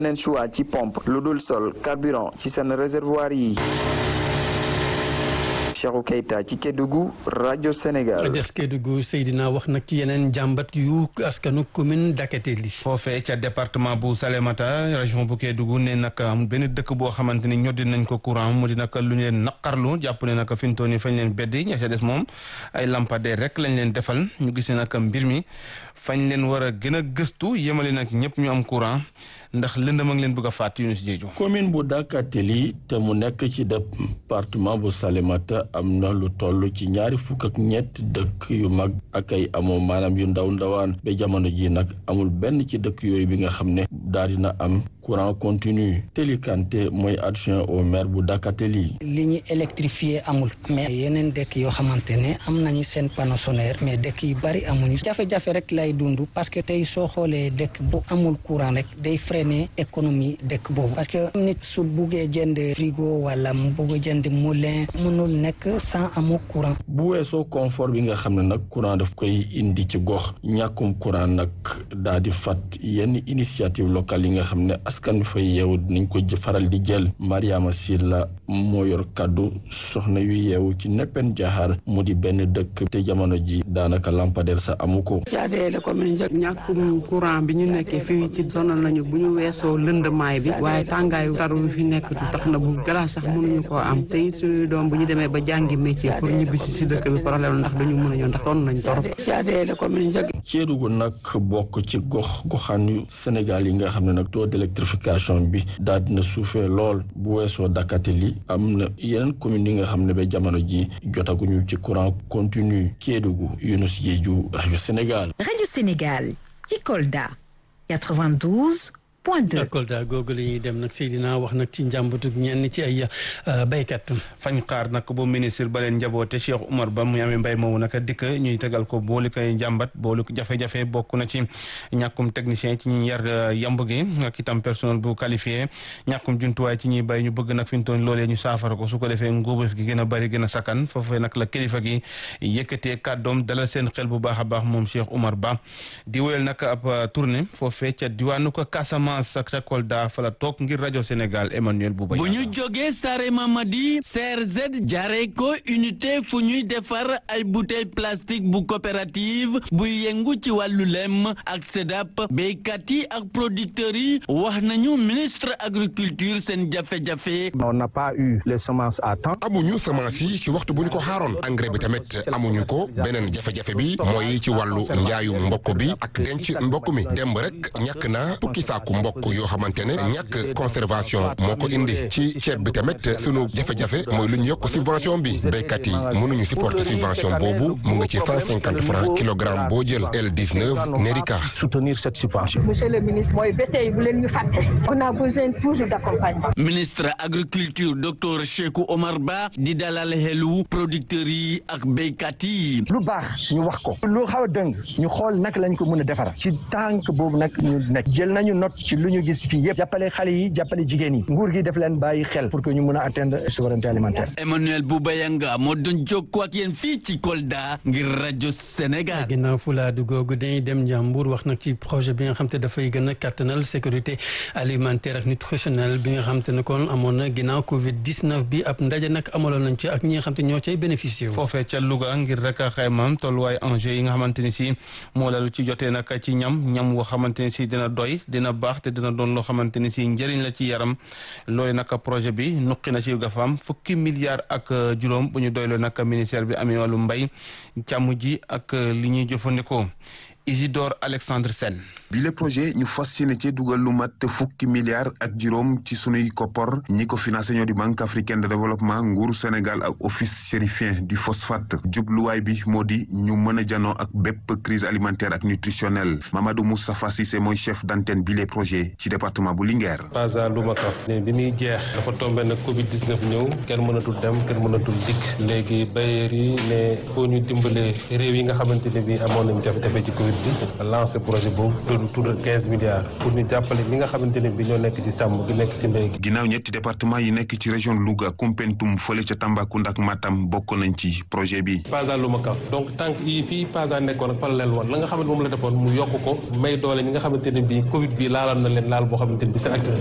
neen choix ci pompe lu dul sol carburant ci seen réservoir yi Cheikhou Keita ci Kédougou rajo Sénégal. des Kédougou Seydina wax nag ci yeneen jàmbat yu askanu commune Dakateli. foofee ca département bu Salémata région bu Kédougou ne nag am benn dëkk boo xamante ni ñoddi nañ ko courant mu di nag lu ñu leen naqarlu jàpp ne nag fi mu toll nii fañ leen beddi ña ca des moom ay lampadaire rek lañ leen defal ñu gis ne nag mbir mi fañ leen war a gën a gëstu yemale nag ñëpp ñu am courant. ndax lëndëm a ngi leen bëgg a faat Yunus Jeeju commune bu Dakateli te mu nekk ci département bu Salémata am na lu toll ci ñaari fukk ak ñett dëkk yu mag ak ay amoo maanaam yu ndaw ndawaan ba jamono ji nag amul benn ci dëkk yooyu bi nga xam ne daal dina am courant continu Teli Kanté mooy adjoint au maire bu Dakateli li ñu électrifié amul mais yeneen dëkk yoo xamante ne am nañu seen panneau solaire mais dëkk yu bari amuñu jafe-jafe rek lay dund parce que tey soo xoolee dëkk bu amul courant rek day freiner économie dëkk boobu parce que nit su buggee jënd frigo wala mu bugg jënd moulin mënul nekk sans amu courant bu weesoo confort bi nga xam ne nag courant daf koy indi ci gox ñàkkum courant nag daal di fat yenn initiative locale yi nga xam ne askan bi fay yeewu dinañ ko faral di jël Mariama Silla moo yor kàddu soxna yu yeewu ci neppen jaxaar mu di benn dëkk te jamono ji daanaka lampadaire sa amu ko ñàkkum courant bi ñu nekkee fii ci sonal nañu bu ñu weesoo lëndamaay bi waaye tàngaayu tar bi fi nekk tax na bu glace sax mënuñu koo am te it suñuy doom bu ñu demee ba jàngi métier pour ñibbisi si dëkk bi problème ndax dañu mën a ñëw ndax doon nañ torop Kédougou nag bokk ci gox goxaan yu Sénégal yi nga xam ne nag taux d'électrification bi daal dina suufee lool bu weesoo Dakateli am na yeneen commune yi nga xam ne ba jamono ji jotaguñu ci courant continu Kédougou Younous Diédhiou rajo Sénégal. rajo Sénégal ci Kolda 92. point 2 Kolda googu la ñuy dem nag Seydina wax nag ci njàmbatug ñenn ci ay béykat. fañ xaar nag bu ministre ba leen njaboote Cheikh Oumar Ba mu amee mbay moomu nag dikk ñuy tegal ko booli koy njàmbat booli ko jafe-jafe bokk na ci ñàkkum technicien ci ñuy yar yamb gi ak itam personnel bu qualifié ñàkkum jumtuwaay ci ñuy bay ñu bëgg nag fi mu toll loolee ñu saafara ko su ko defee ngóobeef gi gën a bari gën a sakkan foofee nag la kilifa gi yëkkatee kàddoom dalal seen xel bu baax a baax moom Cheikh Oumar Ba di wéyal nag ab tournée foofee ca diwaanu ko Casamance. ak ca Kolda fa la toog ngir rajo Sénégal Emmanuel Bouba bu ñu jógee Sare Mamadi CRZ jaaree ko unité fu ñuy defar ay bouteille plastique bu coopérative buy yëngu ci wàllu lem ak SEDAP béykat yi ak producteurs yi wax nañu ministre agriculture seen jafe-jafe. on n'a pas eu les semences à temps. amuñu semence yi ci waxtu bu ñu ko xaaroon engrais bi tamit amuñu ko beneen jafe-jafe bi mooy ci wàllu njaayu mbokk bi ak denc mbokk mi demb rek ñàkk naa fukki saaku mbokk yoo xamante ne ñàkk conservation moo ko indi ci ceeb bi tamit sunu jafe-jafe mooy lu ñu yokk subvention bi béykat yi mënuñu supporter subvention boobu mu nga ci cent cinquante francs kilogramme boo jël L19 Nerica. soutenir cette subvention. monsieur le ministre mooy ba tey bu leen ñu fàtte. on a besoin toujours d'accompagnement. ministre agriculture docteur Cheikhou Omar Ba di dalal xelu producteurs yi ak béykat yi. lu baax ñu wax ko. lu xaw a dëng ñu xool naka lañ ko mën a defara ci tànk boobu nag ñu nekk jël nañu note ci lu ñu gis fii yëpp jàppale xale yi jàppale jigéen yi nguur gi def leen bàyyi xel pour que ñu mën a atteindre souveraineté alimentaire. Emmanuel Boubayanga moo doon jokkoo ak yéen fii ci Kolda ngir rajo Sénégal. ginnaaw fulaadu googu dañuy dem Njàmbur wax nag ci projet bi nga xam te dafay gën a kattanal sécurité alimentaire ak nutritionnelle bi nga xam te ne kon amoon na ginnaaw Covid 19 bi ab ndaje nag amaloon nañ ci ak ñi nga xam te ñoo cay bénéficié wu. foofee ca Louga ngir rek xaymaam tolluwaay enjeu yi nga xamante ni si moo lalu ci jotee nag ci ñam ñam woo xamante ni si dina doy dina baax te dina doon loo xamante ni si njëriñ la ci yaram loolu nag projet bi nuqi na ci gafaam fukki milliards ak juróom bu ñu doyloo nag ministère bi amee wàllu mbay càmm ji ak li ñuy jëfandikoo Isidore Alexandre Sène bi le projet ñu fas yéene ci dugal lu mat fukki milliards ak juróom ci sunuy koppor ñi ko financé ñoo di banque africaine de développement nguuru Sénégal ak office chérifien du phosphate jubluwaay bi moo di ñu mën a janoo ak bépp crise alimentaire ak nutritionnelle Mamadou Moustapha Cissé mooy chef d'antenne bi le projet ci département bu Linguère. Pasa Lumakaf ne bi muy jeex dafa tombé nag Covid 19 ñëw kenn mënatul dem kenn mënatul dikk léegi bailleurs yi ne foo ñu dimbale réew yi nga xamante ne bi amoon nañ jafe-jafe ci Covid bi lancé projet boobu autour de quinze milliards pour ñu jàppale ñi nga xamante ne bi ñoo nekk ci càmm gi nekk ci mbéy gi. ginnaaw ñetti département yi nekk ci région Louga Koumpentoum fële ca Tambacounda ak Matam bokk nañ ci projet bi. PASA lu ma kaf donc tànk yi fii PASA nekkoon ak fa la leen woon la nga xamante moom la defoon mu yokk ko may doole ñi nga xamante ne bi Covid bi laaloon na leen laal boo xamante ne bi seen activité